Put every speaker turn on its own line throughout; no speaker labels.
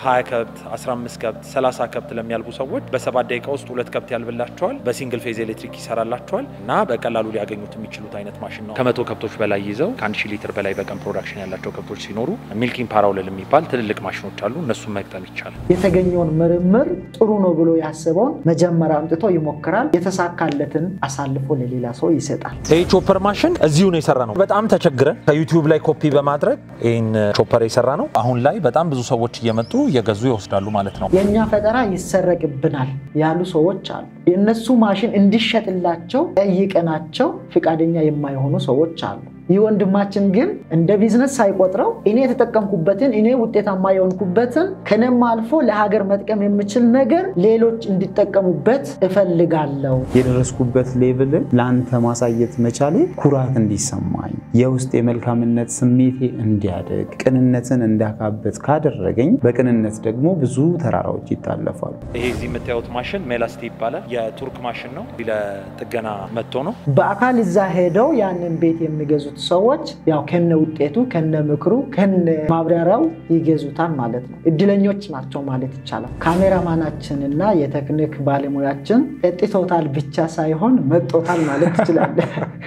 20 ከብት፣ 15 ከብት፣ 30 ከብት ለሚያልቡ ሰዎች በሰባት ደቂቃ ውስጥ ሁለት ከብት ያልብላቸዋል። በሲንግል ፌዝ ኤሌክትሪክ ይሰራላቸዋል እና በቀላሉ ሊያገኙት የሚችሉት አይነት ማሽን ነው። ከመቶ ከብቶች በላይ ይዘው ከአንድ ሺህ ሊትር በላይ በቀን ፕሮዳክሽን ያላቸው ከብቶች ሲኖሩ ሚልኪንግ ፓራውለል የሚባል ትልልቅ ማሽኖች አሉ። እነሱን መግጠም ይቻላል።
የተገኘውን ምርምር ጥሩ ነው ብሎ ያስበውን መጀመሪያ አምጥቶ ይሞክራል። የተሳካለትን አሳልፎ ለሌላ ሰው ይሰጣል።
ይህ ቾፐር ማሽን እዚሁ ነው የሰራ ነው። በጣም ተቸግረን ከዩቲዩብ ላይ ኮፒ በማድረግ ይህን ቾፐር የሰራ ነው። አሁን ላይ በጣም ብዙ ሰዎች እየመጡ እየገዙ ይወስዳሉ ማለት ነው።
የእኛ ፈጠራ ይሰረቅብናል ያሉ ሰዎች አሉ። የእነሱ ማሽን እንዲሸጥላቸው ጠይቀናቸው ፈቃደኛ የማይሆኑ ሰዎች አሉ። ይህ ወንድማችን ግን እንደ ቢዝነስ ሳይቆጥረው እኔ የተጠቀምኩበትን እኔ ውጤታማ የሆንኩበትን ከነም አልፎ ለሀገር መጥቀም የምችል ነገር ሌሎች እንዲጠቀሙበት እፈልጋለሁ።
የደረስኩበት ሌቭልን ለአንተ ማሳየት መቻሌ ኩራት እንዲሰማኝ የውስጥ የመልካምነት ስሜቴ እንዲያደግ ቅንነትን እንዳካበት ካደረገኝ በቅንነት ደግሞ ብዙ ተራራዎች ይታለፋሉ።
ይሄ እዚህ የምታዩት ማሽን ሜላስቲ ይባላል። የቱርክ ማሽን ነው። ለጥገና መጥቶ ነው።
በአካል እዛ ሄደው ያንን ቤት የሚገዙት ሰዎች ያው ከነ ውጤቱ ከነ ምክሩ ከነ ማብራሪያው ይገዙታል ማለት ነው። እድለኞች ናቸው ማለት ይቻላል። ካሜራማናችን እና የቴክኒክ ባለሙያችን ጠጥቶታል ብቻ ሳይሆን መጦታል ማለት ትችላለህ።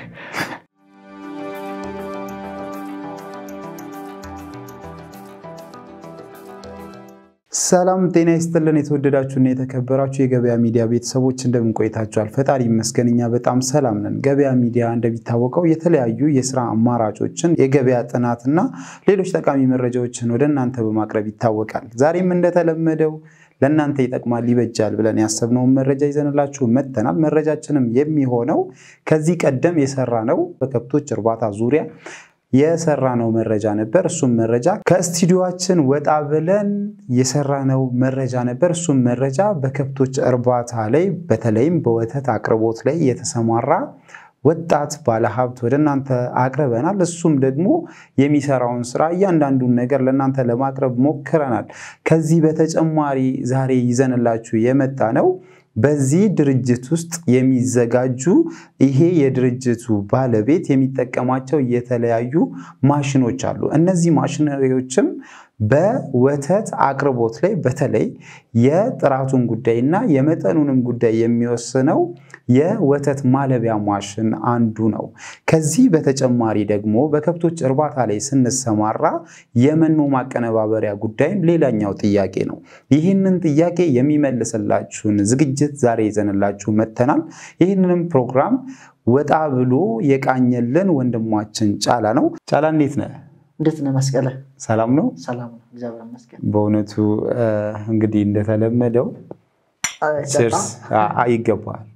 ሰላም ጤና ይስጥልን። የተወደዳችሁና የተከበራችሁ የገበያ ሚዲያ ቤተሰቦች እንደምን ቆይታችኋል? ፈጣሪ ይመስገን እኛ በጣም ሰላም ነን። ገበያ ሚዲያ እንደሚታወቀው የተለያዩ የስራ አማራጮችን፣ የገበያ ጥናትና ሌሎች ጠቃሚ መረጃዎችን ወደ እናንተ በማቅረብ ይታወቃል። ዛሬም እንደተለመደው ለእናንተ ይጠቅማል፣ ይበጃል ብለን ያሰብነውን መረጃ ይዘንላችሁ መጥተናል። መረጃችንም የሚሆነው ከዚህ ቀደም የሰራ ነው በከብቶች እርባታ ዙሪያ የሰራነው መረጃ ነበር። እሱም መረጃ ከስቱዲዮችን ወጣ ብለን የሰራነው መረጃ ነበር። እሱም መረጃ በከብቶች እርባታ ላይ በተለይም በወተት አቅርቦት ላይ የተሰማራ ወጣት ባለሀብት ወደ እናንተ አቅርበናል። እሱም ደግሞ የሚሰራውን ስራ እያንዳንዱን ነገር ለእናንተ ለማቅረብ ሞክረናል። ከዚህ በተጨማሪ ዛሬ ይዘንላችሁ የመጣ ነው በዚህ ድርጅት ውስጥ የሚዘጋጁ ይሄ የድርጅቱ ባለቤት የሚጠቀማቸው የተለያዩ ማሽኖች አሉ። እነዚህ ማሽነሪዎችም በወተት አቅርቦት ላይ በተለይ የጥራቱን ጉዳይ እና የመጠኑንም ጉዳይ የሚወስነው የወተት ማለቢያ ማሽን አንዱ ነው። ከዚህ በተጨማሪ ደግሞ በከብቶች እርባታ ላይ ስንሰማራ የመኖ ማቀነባበሪያ ጉዳይም ሌላኛው ጥያቄ ነው። ይህንን ጥያቄ የሚመልስላችሁን ዝግጅት ዛሬ ይዘንላችሁ መጥተናል። ይህንንም ፕሮግራም ወጣ ብሎ የቃኘልን ወንድማችን ጫላ ነው። ጫላ እንዴት ነህ?
እንዴት ነህ መስቀለ?
ሰላም ነው።
ሰላም ነው፣ እግዚአብሔር ይመስገን።
በእውነቱ እንግዲህ እንደተለመደው ችርስ ይገባል።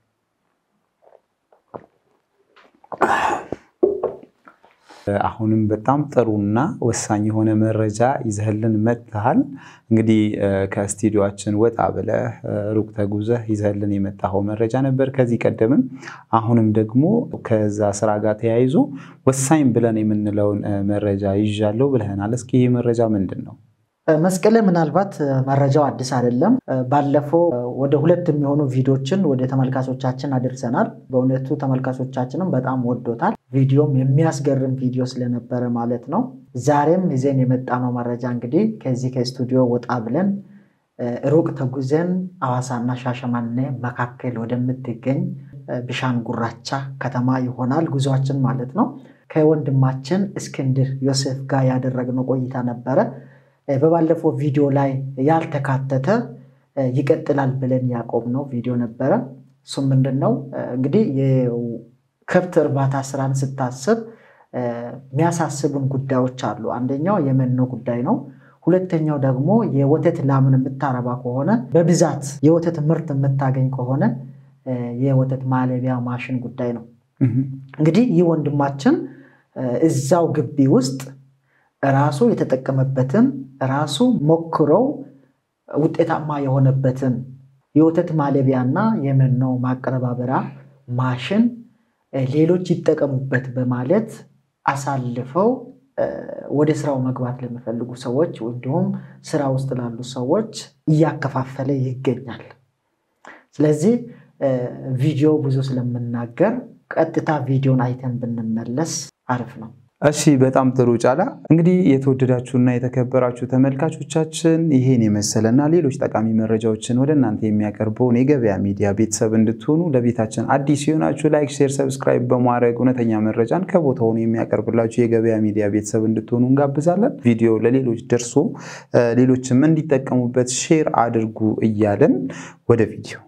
አሁንም በጣም ጥሩና ወሳኝ የሆነ መረጃ ይዘህልን መጥተሃል። እንግዲህ ከስቱዲዮችን ወጣ ብለህ ሩቅ ተጉዘህ ይዘህልን የመጣኸው መረጃ ነበር ከዚህ ቀደምም። አሁንም ደግሞ ከዛ ስራ ጋር ተያይዞ ወሳኝ ብለን የምንለውን መረጃ ይዣለሁ ብለህናል። እስኪ ይህ መረጃ ምንድን ነው?
መስቀለ ምናልባት መረጃው አዲስ አይደለም። ባለፈው ወደ ሁለት የሚሆኑ ቪዲዮችን ወደ ተመልካቾቻችን አድርሰናል። በእውነቱ ተመልካቾቻችንም በጣም ወዶታል። ቪዲዮም የሚያስገርም ቪዲዮ ስለነበረ ማለት ነው። ዛሬም ይዘን የመጣነው መረጃ እንግዲህ ከዚህ ከስቱዲዮ ወጣ ብለን ሩቅ ተጉዘን አዋሳና ሻሸመኔ መካከል ወደምትገኝ ብሻን ጉራቻ ከተማ ይሆናል ጉዟችን ማለት ነው። ከወንድማችን እስክንድር ዮሴፍ ጋር ያደረግነው ቆይታ ነበረ። በባለፈው ቪዲዮ ላይ ያልተካተተ ይቀጥላል ብለን ያቆምነው ቪዲዮ ነበረ። እሱም ምንድን ነው እንግዲህ የከብት እርባታ ስራን ስታስብ የሚያሳስቡን ጉዳዮች አሉ። አንደኛው የመኖ ጉዳይ ነው። ሁለተኛው ደግሞ የወተት ላምን የምታረባ ከሆነ በብዛት የወተት ምርት የምታገኝ ከሆነ የወተት ማለቢያ ማሽን ጉዳይ ነው። እንግዲህ ይህ ወንድማችን እዛው ግቢ ውስጥ ራሱ የተጠቀመበትን ራሱ ሞክረው ውጤታማ የሆነበትን የወተት ማለቢያና የመኖ ማቀነባበሪያ ማሽን ሌሎች ይጠቀሙበት በማለት አሳልፈው ወደ ስራው መግባት ለሚፈልጉ ሰዎች እንዲሁም ስራ ውስጥ ላሉ ሰዎች እያከፋፈለ ይገኛል። ስለዚህ ቪዲዮ ብዙ ስለምናገር ቀጥታ ቪዲዮን አይተን ብንመለስ አሪፍ ነው።
እሺ በጣም ጥሩ ጫላ። እንግዲህ የተወደዳችሁና የተከበራችሁ ተመልካቾቻችን ይሄን የመሰለና ሌሎች ጠቃሚ መረጃዎችን ወደ እናንተ የሚያቀርበውን የገበያ ሚዲያ ቤተሰብ እንድትሆኑ ለቤታችን አዲስ የሆናችሁ ላይክ፣ ሼር፣ ሰብስክራይብ በማድረግ እውነተኛ መረጃን ከቦታው የሚያቀርብላችሁ የገበያ ሚዲያ ቤተሰብ እንድትሆኑ እንጋብዛለን። ቪዲዮ ለሌሎች ደርሶ ሌሎችም እንዲጠቀሙበት ሼር አድርጉ እያለን ወደ ቪዲዮ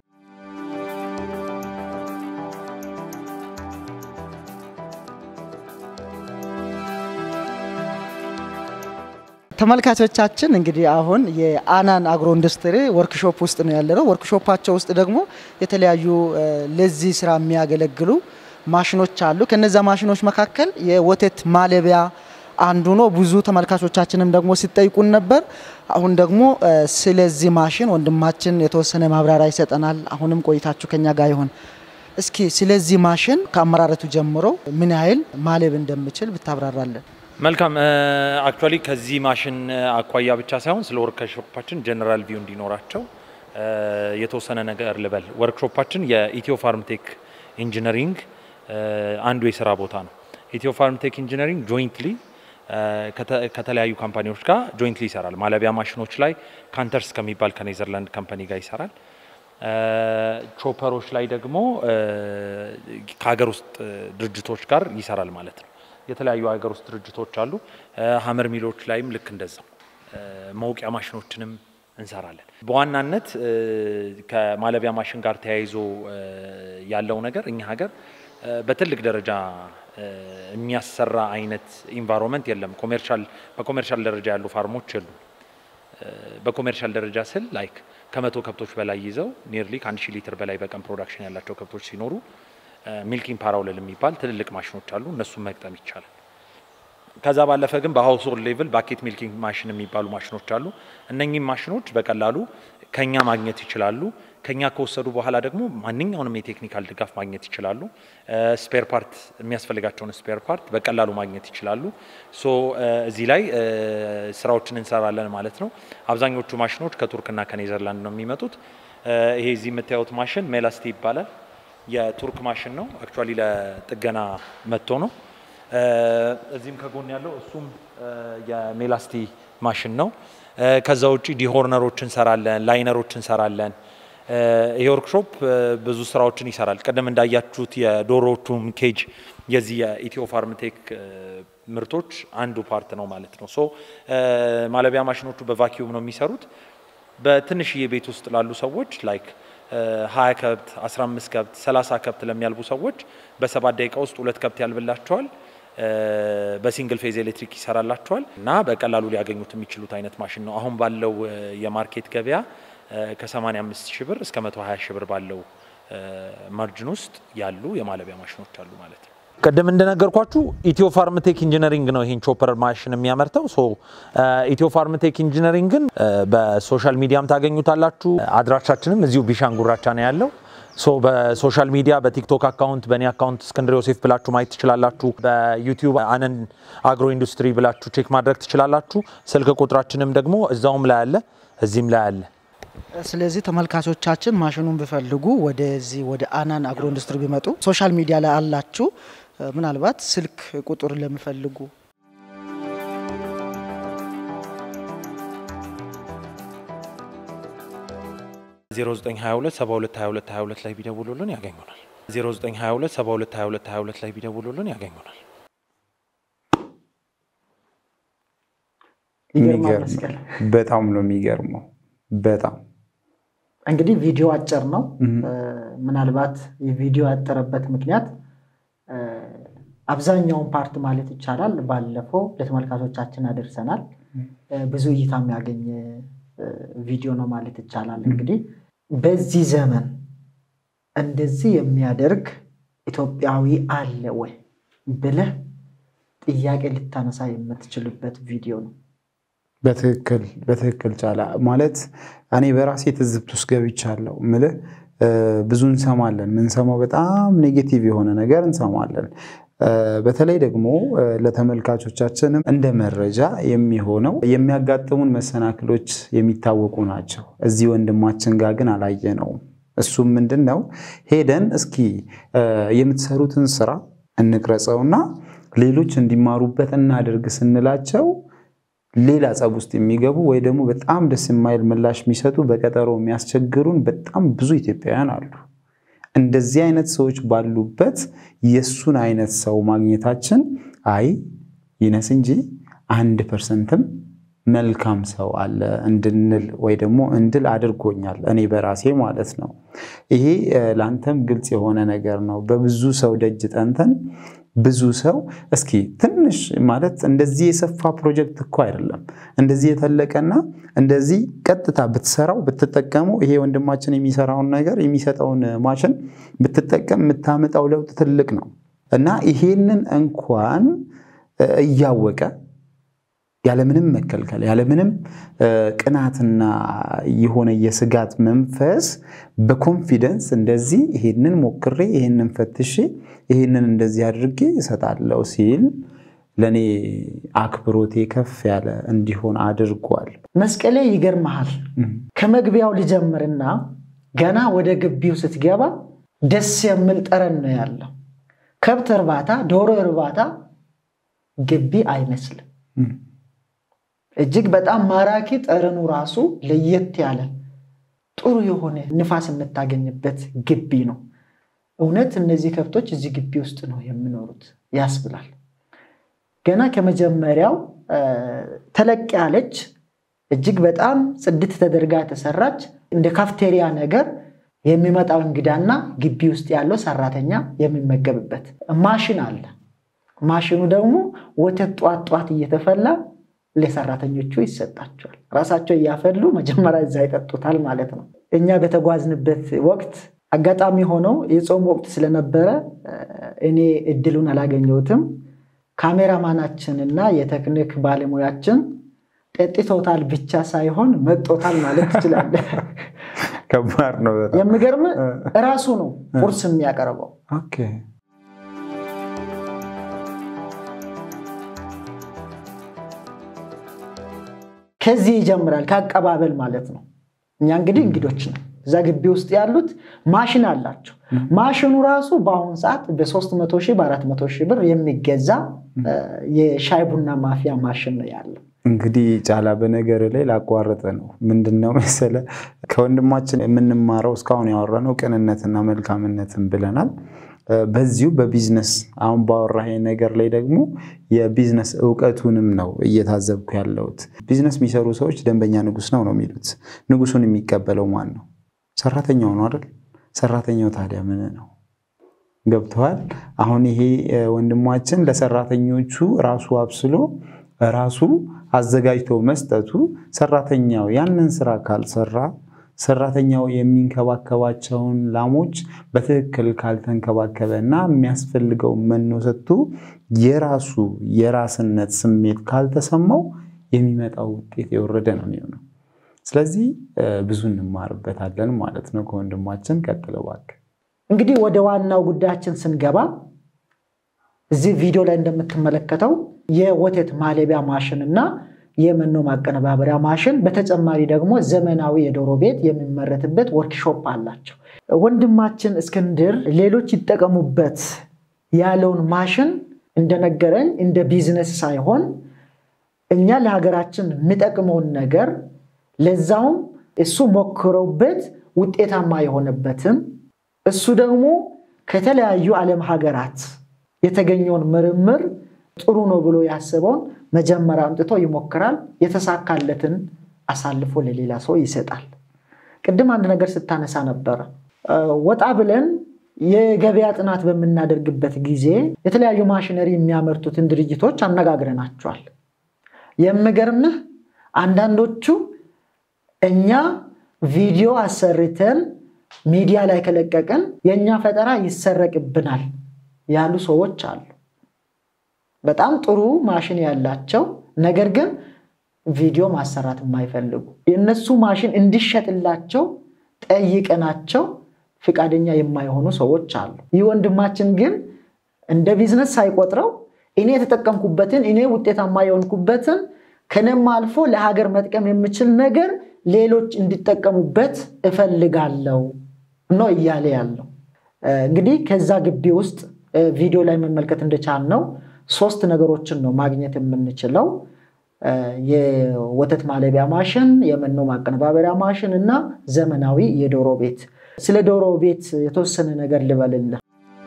ተመልካቾቻችን እንግዲህ አሁን የአናን አግሮ ኢንዱስትሪ ወርክሾፕ ውስጥ ነው ያለነው። ወርክሾፓቸው ውስጥ ደግሞ የተለያዩ ለዚህ ስራ የሚያገለግሉ ማሽኖች አሉ። ከነዛ ማሽኖች መካከል የወተት ማለቢያ አንዱ ነው። ብዙ ተመልካቾቻችንም ደግሞ ሲጠይቁን ነበር። አሁን ደግሞ ስለዚህ ማሽን ወንድማችን የተወሰነ ማብራሪያ ይሰጠናል። አሁንም ቆይታችሁ ከኛ ጋር ይሆን። እስኪ ስለዚህ ማሽን ከአመራረቱ ጀምሮ ምን ያህል ማለብ እንደምችል ብታብራራለን።
መልካም አክቹዋሊ ከዚህ ማሽን አኳያ ብቻ ሳይሆን ስለ ወርክሾፓችን ጀነራል ቪው እንዲኖራቸው የተወሰነ ነገር ልበል። ወርክሾፓችን የኢትዮ ፋርምቴክ ኢንጂነሪንግ አንዱ የስራ ቦታ ነው። ኢትዮ ፋርምቴክ ኢንጂነሪንግ ጆይንትሊ ከተለያዩ ካምፓኒዎች ጋር ጆይንትሊ ይሰራል። ማለቢያ ማሽኖች ላይ ካንተርስ ከሚባል ከኔዘርላንድ ካምፓኒ ጋር ይሰራል። ቾፐሮች ላይ ደግሞ ከሀገር ውስጥ ድርጅቶች ጋር ይሰራል ማለት ነው። የተለያዩ ሀገር ውስጥ ድርጅቶች አሉ። ሀመር ሚሎች ላይም ልክ እንደዛው መውቂያ ማሽኖችንም እንሰራለን። በዋናነት ከማለቢያ ማሽን ጋር ተያይዞ ያለው ነገር እኛ ሀገር በትልቅ ደረጃ የሚያሰራ አይነት ኢንቫይሮንመንት የለም። ኮሜርሻል በኮሜርሻል ደረጃ ያሉ ፋርሞች የሉም። በኮሜርሻል ደረጃ ስል ላይክ ከመቶ ከብቶች በላይ ይዘው ኒርሊ ከአንድ ሺህ ሊትር በላይ በቀን ፕሮዳክሽን ያላቸው ከብቶች ሲኖሩ ሚልኪንግ ፓራውለል የሚባል ትልልቅ ማሽኖች አሉ። እነሱን መግጠም ይቻላል። ከዛ ባለፈ ግን በሀውስሆልድ ሌቭል ባኬት ሚልኪንግ ማሽን የሚባሉ ማሽኖች አሉ። እነኚህም ማሽኖች በቀላሉ ከኛ ማግኘት ይችላሉ። ከኛ ከወሰዱ በኋላ ደግሞ ማንኛውንም የቴክኒካል ድጋፍ ማግኘት ይችላሉ። ስፔር ፓርት የሚያስፈልጋቸውን ስፔር ፓርት በቀላሉ ማግኘት ይችላሉ። ሶ እዚህ ላይ ስራዎችን እንሰራለን ማለት ነው። አብዛኞቹ ማሽኖች ከቱርክና ከኔዘርላንድ ነው የሚመጡት። ይሄ እዚህ የምታዩት ማሽን ሜላስቲ ይባላል። የቱርክ ማሽን ነው። አክቹዋሊ ለጥገና መጥቶ ነው። እዚህም ከጎን ያለው እሱም የሜላስቲ ማሽን ነው። ከዛ ውጭ ዲሆርነሮች እንሰራለን፣ ላይነሮች እንሰራለን። ይሄ ወርክሾፕ ብዙ ስራዎችን ይሰራል። ቀደም እንዳያችሁት የዶሮዎቹም ኬጅ የዚህ የኢትዮ ፋርምቴክ ምርቶች አንዱ ፓርት ነው ማለት ነው። ሶ ማለቢያ ማሽኖቹ በቫኪዩም ነው የሚሰሩት። በትንሽዬ ቤት ውስጥ ላሉ ሰዎች ላይክ ሀያ ከብት አስራ አምስት ከብት ሰላሳ ከብት ለሚያልቡ ሰዎች በሰባት ደቂቃ ውስጥ ሁለት ከብት ያልብላቸዋል። በሲንግል ፌዝ ኤሌክትሪክ ይሰራላቸዋል እና በቀላሉ ሊያገኙት የሚችሉት አይነት ማሽን ነው። አሁን ባለው የማርኬት ገበያ ከ85 ሺህ ብር እስከ 120 ሺህ ብር ባለው ማርጅን ውስጥ ያሉ የማለቢያ ማሽኖች አሉ ማለት ነው። ቅድም እንደነገርኳችሁ ኢትዮ ፋርምቴክ ኢንጂነሪንግ ነው ይህን ቾፐር ማሽን የሚያመርተው። ሶ ኢትዮ ፋርምቴክ ኢንጂነሪንግን በሶሻል ሚዲያም ታገኙታላችሁ። አድራሻችንም እዚሁ ቢሻንጉራቻ ነው ያለው። ሶ በሶሻል ሚዲያ በቲክቶክ አካውንት በእኔ አካውንት እስክንድር ዮሴፍ ብላችሁ ማየት ትችላላችሁ። በዩቲዩብ አነን አግሮ ኢንዱስትሪ ብላችሁ ቼክ ማድረግ ትችላላችሁ። ስልክ ቁጥራችንም ደግሞ እዛውም ላይ አለ፣ እዚህም ላይ አለ።
ስለዚህ ተመልካቾቻችን ማሽኑን ቢፈልጉ ወደዚህ ወደ አናን አግሮ ኢንዱስትሪ ቢመጡ ሶሻል ሚዲያ ላይ አላችሁ። ምናልባት ስልክ ቁጥር ለሚፈልጉ
0922722222 ላይ ቢደውሉልን ያገኙናል። 0922722222 ላይ ቢደውሉልን ያገኙናል።
በጣም ነው የሚገርመው። በጣም
እንግዲህ ቪዲዮ አጭር ነው። ምናልባት የቪዲዮ ያጠረበት ምክንያት አብዛኛውን ፓርት ማለት ይቻላል ባለፈው ለተመልካቾቻችን አደርሰናል። ብዙ እይታ የሚያገኝ ቪዲዮ ነው ማለት ይቻላል። እንግዲህ በዚህ ዘመን እንደዚህ የሚያደርግ ኢትዮጵያዊ አለ ወይ ብለህ ጥያቄ ልታነሳ የምትችልበት ቪዲዮ ነው።
በትክክል በትክክል ጫላ ማለት እኔ በራሴ ትዝብት ውስጥ ገብቻለሁ። ምልህ ብዙ እንሰማለን። የምንሰማው በጣም ኔጌቲቭ የሆነ ነገር እንሰማለን። በተለይ ደግሞ ለተመልካቾቻችንም እንደ መረጃ የሚሆነው የሚያጋጥሙን መሰናክሎች የሚታወቁ ናቸው። እዚህ ወንድማችን ጋር ግን አላየነውም። እሱም ምንድን ነው ሄደን እስኪ የምትሰሩትን ስራ እንቅረጸውና ሌሎች እንዲማሩበት እናደርግ ስንላቸው ሌላ ጸብ ውስጥ የሚገቡ ወይ ደግሞ በጣም ደስ የማይል ምላሽ የሚሰጡ በቀጠሮ የሚያስቸግሩን በጣም ብዙ ኢትዮጵያውያን አሉ። እንደዚህ አይነት ሰዎች ባሉበት የእሱን አይነት ሰው ማግኘታችን አይ ይነስ እንጂ አንድ ፐርሰንትም መልካም ሰው አለ እንድንል ወይ ደግሞ እንድል አድርጎኛል፣ እኔ በራሴ ማለት ነው። ይሄ ለአንተም ግልጽ የሆነ ነገር ነው። በብዙ ሰው ደጅ ጠንተን ብዙ ሰው እስኪ ትንሽ ማለት እንደዚህ የሰፋ ፕሮጀክት እኮ አይደለም። እንደዚህ የተለቀና እንደዚህ ቀጥታ ብትሰራው ብትጠቀሙ ይሄ ወንድማችን የሚሰራውን ነገር የሚሰጠውን ማሽን ብትጠቀም የምታመጣው ለውጥ ትልቅ ነው እና ይሄንን እንኳን እያወቀ ያለምንም መከልከል ያለምንም ቅናትና የሆነ የስጋት መንፈስ በኮንፊደንስ እንደዚህ ይሄንን ሞክሬ ይሄንን ፈትሼ ይሄንን እንደዚህ አድርጌ እሰጣለሁ ሲል ለእኔ አክብሮቴ ከፍ ያለ እንዲሆን አድርጓል።
መስቀሌ ይገርመሃል። ከመግቢያው ልጀምርና ገና ወደ ግቢው ስትገባ ደስ የሚል ጠረን ነው ያለው። ከብት እርባታ፣ ዶሮ እርባታ ግቢ አይመስልም። እጅግ በጣም ማራኪ ጠረኑ ራሱ ለየት ያለ ጥሩ የሆነ ንፋስ የምታገኝበት ግቢ ነው። እውነት እነዚህ ከብቶች እዚህ ግቢ ውስጥ ነው የሚኖሩት ያስብላል። ገና ከመጀመሪያው ተለቅ ያለች እጅግ በጣም ጽድት ተደርጋ የተሰራች እንደ ካፍቴሪያ ነገር የሚመጣው እንግዳና ግቢ ውስጥ ያለው ሰራተኛ የሚመገብበት ማሽን አለ። ማሽኑ ደግሞ ወተት ጧት ጧት እየተፈላ ለሰራተኞቹ ይሰጣቸዋል። ራሳቸው እያፈሉ መጀመሪያ እዛ ይጠጡታል ማለት ነው። እኛ በተጓዝንበት ወቅት አጋጣሚ ሆነው የጾም ወቅት ስለነበረ እኔ እድሉን አላገኘሁትም። ካሜራማናችንና የቴክኒክ ባለሙያችን ጠጥቶታል ብቻ ሳይሆን መጦታል ማለት ትችላለህ።
ከባድ ነው።
የሚገርም እራሱ ነው ቁርስ የሚያቀርበው። ከዚህ ይጀምራል፣ ከአቀባበል ማለት ነው። እኛ እንግዲህ እንግዶች ነው። እዛ ግቢ ውስጥ ያሉት ማሽን አላቸው። ማሽኑ ራሱ በአሁኑ ሰዓት በ300 ሺህ በ400 ሺህ ብር የሚገዛ የሻይ ቡና ማፊያ ማሽን ነው ያለው።
እንግዲህ ጫላ በነገር ላይ ላቋረጠ ነው። ምንድነው መሰለ ከወንድማችን የምንማረው እስካሁን ያወራነው ቅንነትና መልካምነትን ብለናል። በዚሁ በቢዝነስ አሁን ባወራህ ነገር ላይ ደግሞ የቢዝነስ እውቀቱንም ነው እየታዘብኩ ያለሁት። ቢዝነስ የሚሰሩ ሰዎች ደንበኛ ንጉስ ነው ነው የሚሉት። ንጉሱን የሚቀበለው ማን ነው? ሰራተኛው ነው አይደል? ሰራተኛው ታዲያ ምን ነው? ገብተዋል። አሁን ይሄ ወንድማችን ለሰራተኞቹ ራሱ አብስሎ ራሱ አዘጋጅቶ መስጠቱ ሰራተኛው ያንን ስራ ካልሰራ ሰራተኛው የሚንከባከባቸውን ላሞች በትክክል ካልተንከባከበ እና የሚያስፈልገው መኖ ሰጥቶ የራሱ የራስነት ስሜት ካልተሰማው የሚመጣው ውጤት የወረደ ነው የሚሆነው። ስለዚህ ብዙ እንማርበታለን ማለት ነው ከወንድማችን። ቀጥለው እባክህ።
እንግዲህ ወደ ዋናው ጉዳያችን ስንገባ እዚህ ቪዲዮ ላይ እንደምትመለከተው የወተት ማለቢያ ማሽን እና የመኖ ማቀነባበሪያ ማሽን በተጨማሪ ደግሞ ዘመናዊ የዶሮ ቤት የሚመረትበት ወርክሾፕ አላቸው። ወንድማችን እስክንድር ሌሎች ይጠቀሙበት ያለውን ማሽን እንደነገረኝ እንደ ቢዝነስ ሳይሆን እኛ ለሀገራችን የሚጠቅመውን ነገር ለዛውም እሱ ሞክረውበት ውጤታማ የሆነበትን እሱ ደግሞ ከተለያዩ ዓለም ሀገራት የተገኘውን ምርምር ጥሩ ነው ብሎ ያስበውን መጀመሪያ አምጥቶ ይሞክራል። የተሳካለትን አሳልፎ ለሌላ ሰው ይሰጣል። ቅድም አንድ ነገር ስታነሳ ነበረ። ወጣ ብለን የገበያ ጥናት በምናደርግበት ጊዜ የተለያዩ ማሽነሪ የሚያመርቱትን ድርጅቶች አነጋግረናቸዋል። የሚገርምህ አንዳንዶቹ እኛ ቪዲዮ አሰርተን ሚዲያ ላይ ከለቀቅን የእኛ ፈጠራ ይሰረቅብናል ያሉ ሰዎች አሉ። በጣም ጥሩ ማሽን ያላቸው ነገር ግን ቪዲዮ ማሰራት የማይፈልጉ የእነሱ ማሽን እንዲሸጥላቸው ጠይቀናቸው ፍቃደኛ የማይሆኑ ሰዎች አሉ። ይህ ወንድማችን ግን እንደ ቢዝነስ ሳይቆጥረው እኔ የተጠቀምኩበትን እኔ ውጤታማ የሆንኩበትን ከነም አልፎ ለሀገር መጥቀም የምችል ነገር ሌሎች እንዲጠቀሙበት እፈልጋለሁ ነው እያለ ያለው። እንግዲህ ከዛ ግቢ ውስጥ ቪዲዮ ላይ መመልከት እንደቻል ነው ሶስት ነገሮችን ነው ማግኘት የምንችለው የወተት ማለቢያ ማሽን፣ የመኖ ማቀነባበሪያ ማሽን እና ዘመናዊ የዶሮ ቤት። ስለ ዶሮ ቤት የተወሰነ ነገር ልበልልህ።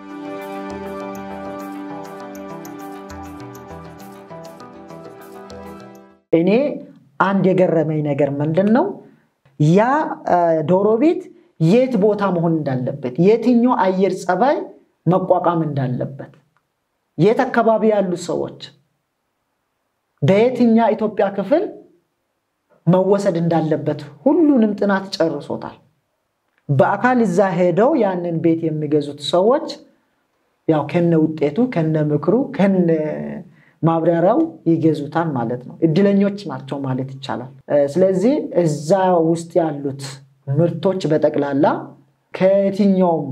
እኔ አንድ የገረመኝ ነገር ምንድን ነው ያ ዶሮ ቤት የት ቦታ መሆን እንዳለበት፣ የትኛው አየር ጸባይ መቋቋም እንዳለበት፣ የት አካባቢ ያሉ ሰዎች በየትኛ ኢትዮጵያ ክፍል መወሰድ እንዳለበት ሁሉንም ጥናት ጨርሶታል። በአካል እዛ ሄደው ያንን ቤት የሚገዙት ሰዎች ያው ከነ ውጤቱ ከነ ምክሩ ከነ ማብራሪያው ይገዙታል ማለት ነው። እድለኞች ናቸው ማለት ይቻላል። ስለዚህ እዛ ውስጥ ያሉት ምርቶች በጠቅላላ ከየትኛውም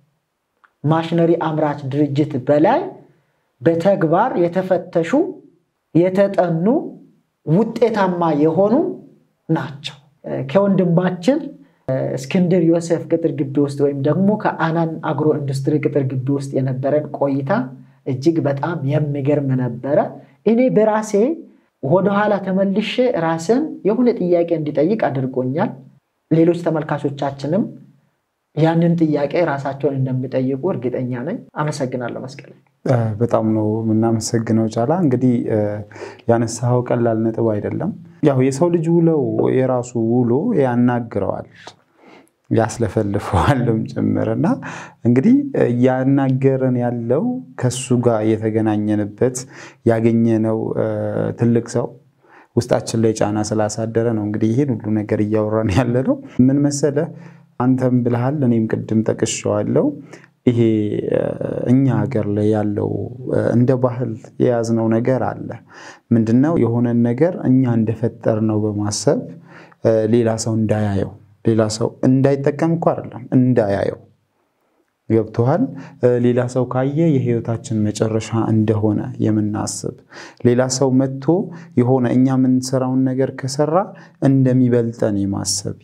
ማሽነሪ አምራች ድርጅት በላይ በተግባር የተፈተሹ የተጠኑ ውጤታማ የሆኑ ናቸው። ከወንድማችን እስክንድር ዮሴፍ ቅጥር ግቢ ውስጥ ወይም ደግሞ ከአናን አግሮ ኢንዱስትሪ ቅጥር ግቢ ውስጥ የነበረን ቆይታ እጅግ በጣም የሚገርም ነበረ። እኔ በራሴ ወደኋላ ተመልሼ ራስን የሆነ ጥያቄ እንዲጠይቅ አድርጎኛል። ሌሎች ተመልካቾቻችንም ያንን ጥያቄ ራሳቸውን እንደሚጠይቁ እርግጠኛ ነኝ። አመሰግናለሁ መስቀል።
በጣም ነው የምናመሰግነው ጫላ። እንግዲህ ያነሳኸው ቀላል ነጥብ አይደለም። ያው የሰው ልጅ ውለው የራሱ ውሎ ያናግረዋል ያስለፈልፈዋልም ጭምር እና እንግዲህ እያናገረን ያለው ከሱ ጋር የተገናኘንበት ያገኘነው ትልቅ ሰው ውስጣችን ላይ ጫና ስላሳደረ ነው። እንግዲህ ይህን ሁሉ ነገር እያወራን ያለ ነው። ምን መሰለህ፣ አንተም ብልሃል፣ እኔም ቅድም ጠቅሼዋለሁ። ይሄ እኛ ሀገር ላይ ያለው እንደ ባህል የያዝነው ነገር አለ። ምንድነው? የሆነን ነገር እኛ እንደፈጠር ነው በማሰብ ሌላ ሰው እንዳያየው ሌላ ሰው እንዳይጠቀም እኮ አይደለም እንዳያየው ገብቶሃል። ሌላ ሰው ካየ የህይወታችን መጨረሻ እንደሆነ የምናስብ ሌላ ሰው መጥቶ የሆነ እኛ የምንሰራውን ነገር ከሰራ እንደሚበልጠን የማሰብ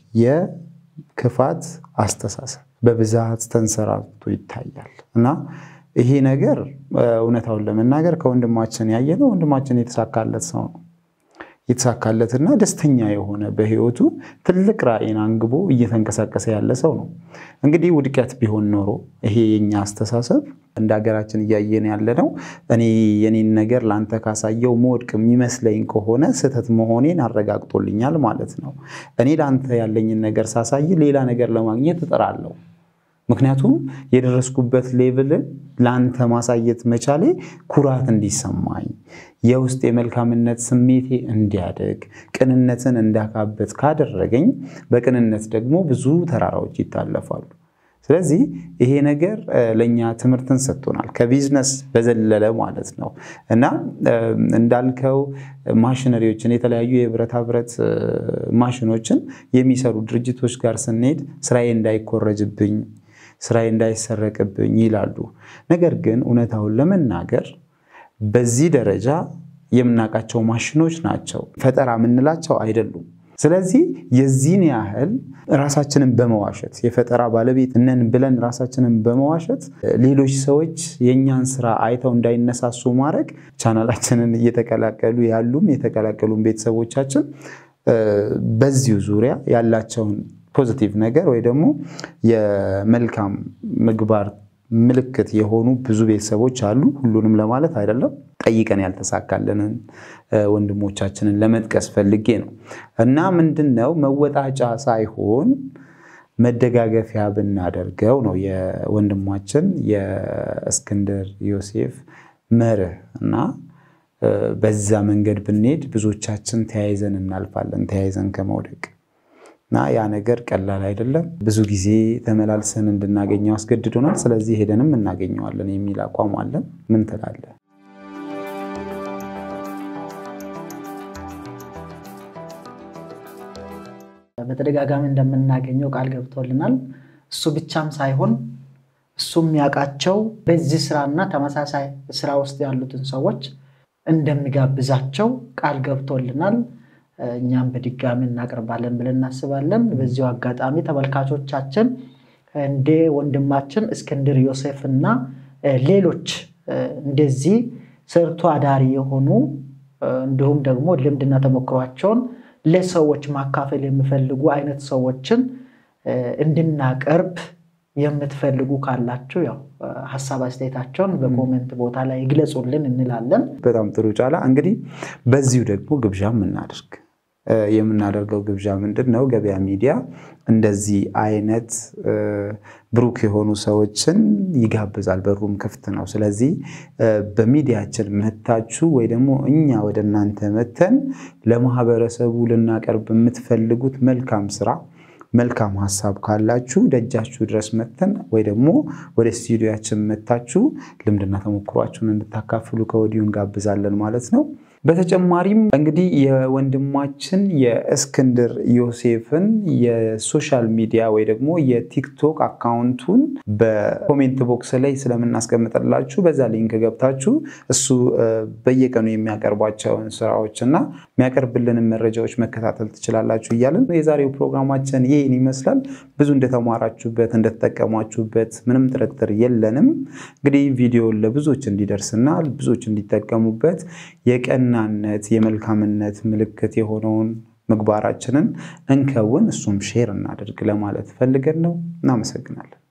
የክፋት አስተሳሰብ በብዛት ተንሰራፍቶ ይታያል እና ይሄ ነገር እውነታውን ለመናገር ከወንድማችን ያየነው ወንድማችን የተሳካለት ሰው ነው የተሳካለትና ደስተኛ የሆነ በህይወቱ ትልቅ ራዕይን አንግቦ እየተንቀሳቀሰ ያለ ሰው ነው። እንግዲህ ውድቀት ቢሆን ኖሮ ይሄ የኛ አስተሳሰብ እንደ ሀገራችን እያየን ያለ ነው። እኔ የኔን ነገር ለአንተ ካሳየው መወድቅ የሚመስለኝ ከሆነ ስህተት መሆኔን አረጋግጦልኛል ማለት ነው። እኔ ለአንተ ያለኝን ነገር ሳሳይ ሌላ ነገር ለማግኘት እጥራለሁ። ምክንያቱም የደረስኩበት ሌቭልን ለአንተ ማሳየት መቻሌ ኩራት እንዲሰማኝ የውስጥ የመልካምነት ስሜቴ እንዲያደግ ቅንነትን እንዳካበት ካደረገኝ በቅንነት ደግሞ ብዙ ተራራዎች ይታለፋሉ። ስለዚህ ይሄ ነገር ለእኛ ትምህርትን ሰጥቶናል፣ ከቢዝነስ በዘለለ ማለት ነው እና እንዳልከው ማሽነሪዎችን የተለያዩ የብረታ ብረት ማሽኖችን የሚሰሩ ድርጅቶች ጋር ስንሄድ ስራዬ እንዳይኮረጅብኝ ስራዬ እንዳይሰረቅብኝ ይላሉ። ነገር ግን እውነታውን ለመናገር በዚህ ደረጃ የምናውቃቸው ማሽኖች ናቸው፣ ፈጠራ የምንላቸው አይደሉም። ስለዚህ የዚህን ያህል ራሳችንን በመዋሸት የፈጠራ ባለቤት ነን ብለን ራሳችንን በመዋሸት ሌሎች ሰዎች የእኛን ስራ አይተው እንዳይነሳሱ ማድረግ ቻናላችንን እየተቀላቀሉ ያሉም የተቀላቀሉም ቤተሰቦቻችን በዚሁ ዙሪያ ያላቸውን ፖዚቲቭ ነገር ወይ ደግሞ የመልካም ምግባር ምልክት የሆኑ ብዙ ቤተሰቦች አሉ። ሁሉንም ለማለት አይደለም። ጠይቀን ያልተሳካልንን ወንድሞቻችንን ለመጥቀስ ፈልጌ ነው እና ምንድን ነው መወጣጫ ሳይሆን መደጋገፊያ ብናደርገው ነው የወንድማችን የእስክንድር ዮሴፍ መርህ እና በዛ መንገድ ብንሄድ ብዙዎቻችን ተያይዘን እናልፋለን ተያይዘን ከመውደቅ እና ያ ነገር ቀላል አይደለም። ብዙ ጊዜ ተመላልሰን እንድናገኘው አስገድዶናል። ስለዚህ ሄደንም እናገኘዋለን የሚል አቋም አለን። ምን ትላለህ?
በተደጋጋሚ እንደምናገኘው ቃል ገብቶልናል። እሱ ብቻም ሳይሆን እሱ የሚያውቃቸው በዚህ ስራና ተመሳሳይ ስራ ውስጥ ያሉትን ሰዎች እንደሚጋብዛቸው ቃል ገብቶልናል። እኛም በድጋሚ እናቀርባለን ብለን እናስባለን። በዚሁ አጋጣሚ ተመልካቾቻችን እንደ ወንድማችን እስክንድር ዮሴፍ እና ሌሎች እንደዚህ ሰርቶ አዳሪ የሆኑ እንዲሁም ደግሞ ልምድና ተሞክሯቸውን ለሰዎች ማካፈል የሚፈልጉ አይነት ሰዎችን እንድናቀርብ የምትፈልጉ ካላችሁ ያው ሀሳብ አስተያየታቸውን በኮሜንት ቦታ ላይ ይግለጹልን እንላለን።
በጣም ጥሩ ጫላ። እንግዲህ በዚሁ ደግሞ ግብዣ የምናደርግ የምናደርገው ግብዣ ምንድን ነው? ገበያ ሚዲያ እንደዚህ አይነት ብሩክ የሆኑ ሰዎችን ይጋብዛል። በሩም ክፍት ነው። ስለዚህ በሚዲያችን መታችሁ ወይ ደግሞ እኛ ወደ እናንተ መተን ለማህበረሰቡ ልናቀርብ የምትፈልጉት መልካም ስራ መልካም ሀሳብ ካላችሁ ደጃችሁ ድረስ መተን ወይ ደግሞ ወደ ስቱዲዮያችን መታችሁ ልምድና ተሞክሯችሁን እንድታካፍሉ ከወዲሁ እንጋብዛለን ማለት ነው። በተጨማሪም እንግዲህ የወንድማችን የእስክንድር ዮሴፍን የሶሻል ሚዲያ ወይ ደግሞ የቲክቶክ አካውንቱን በኮሜንት ቦክስ ላይ ስለምናስቀምጥላችሁ በዛ ሊንክ ገብታችሁ እሱ በየቀኑ የሚያቀርባቸውን ስራዎች እና የሚያቀርብልንን መረጃዎች መከታተል ትችላላችሁ እያለን የዛሬው ፕሮግራማችን ይህን ይመስላል። ብዙ እንደተማራችሁበት እንደተጠቀሟችሁበት ምንም ጥርጥር የለንም። እንግዲህ ቪዲዮን ለብዙዎች እንዲደርስና ብዙዎች እንዲጠቀሙበት የቀን ናነት የመልካምነት ምልክት የሆነውን ምግባራችንን እንከውን፣ እሱም ሼር እናደርግ ለማለት ፈልገን ነው። እናመሰግናለን።